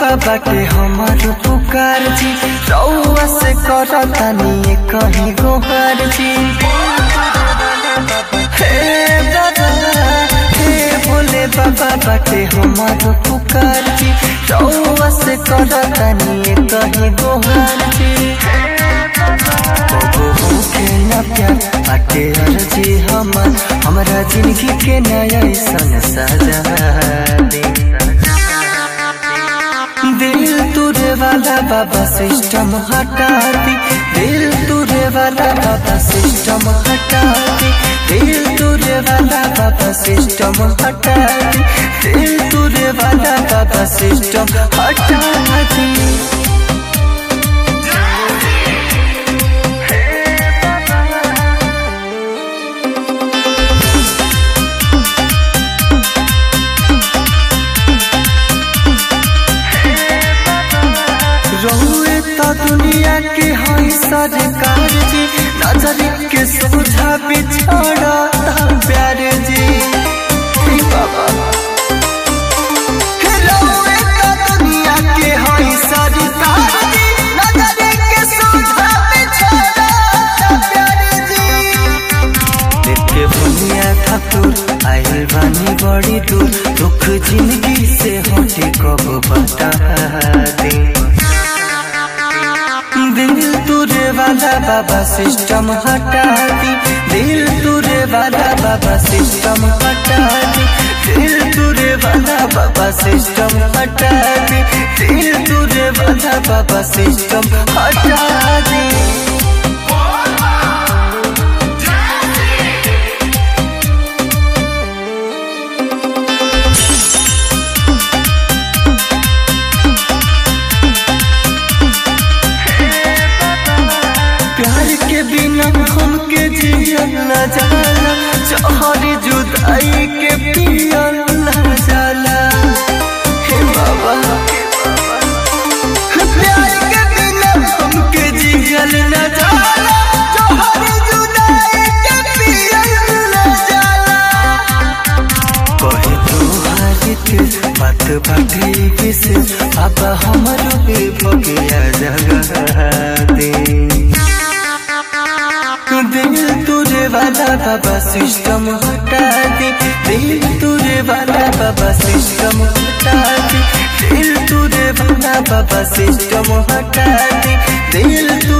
बाबा के हमार पुकार जी रउआ से करतानी कहीं गोहार जी हे बाबा हे भोले बाबा बाटे हमार पुकार जी रउआ से करतानी कहीं गोहार जी कबो होके न प्यार बाटे अर्जी हमार हमरा जिंदगी के नया सन सजा दे दिल तुरे वाला बाबा सिस्टम हटा दी दिल तुरे वाला बाबा सिस्टम हटा दी दिल तुरे वाला बाबा सिस्टम हटा दी दिल तुरे वाला बाबा सिस्टम हटा दी रहुए तो दुनिया के हई सरकार जी नजर के सोझा बिछड़ा प्यार जी हे बाबा हे रहुए तो दुनिया के हई सरकार जी नजर के सोझा बिछड़ा प्यार जी देखे बुनिया ठाकुर आइल बानी बड़ी दूर दुख जिंदगी से हटे कब बता दे दिल तुरे वाला बाबा सिस्टम हटा दी दिल तुरे वाला बाबा सिस्टम हटा दी दिल तुरे वाला बाबा सिस्टम हटा दी दिल तुरे वाला बाबा सिस्टम हटा दी प्यार के बिना हमके जियल न जाला जहरी जुदाई के पियल न जाला हे बाबा प्यार के बिना हमके जियल न जाला जहरी जुदाई के पियल न जाला कहे तू हारित बात बाटे विशेष अब हमरो पे भगिया जगह दे दिल तुरे वाला बाबा सिस्टम हटा दे दिल तुरे वाला बाबा सिस्टम हटा दे दिल तुरे वाला बाबा सिस्टम हटा दे दिल तुरे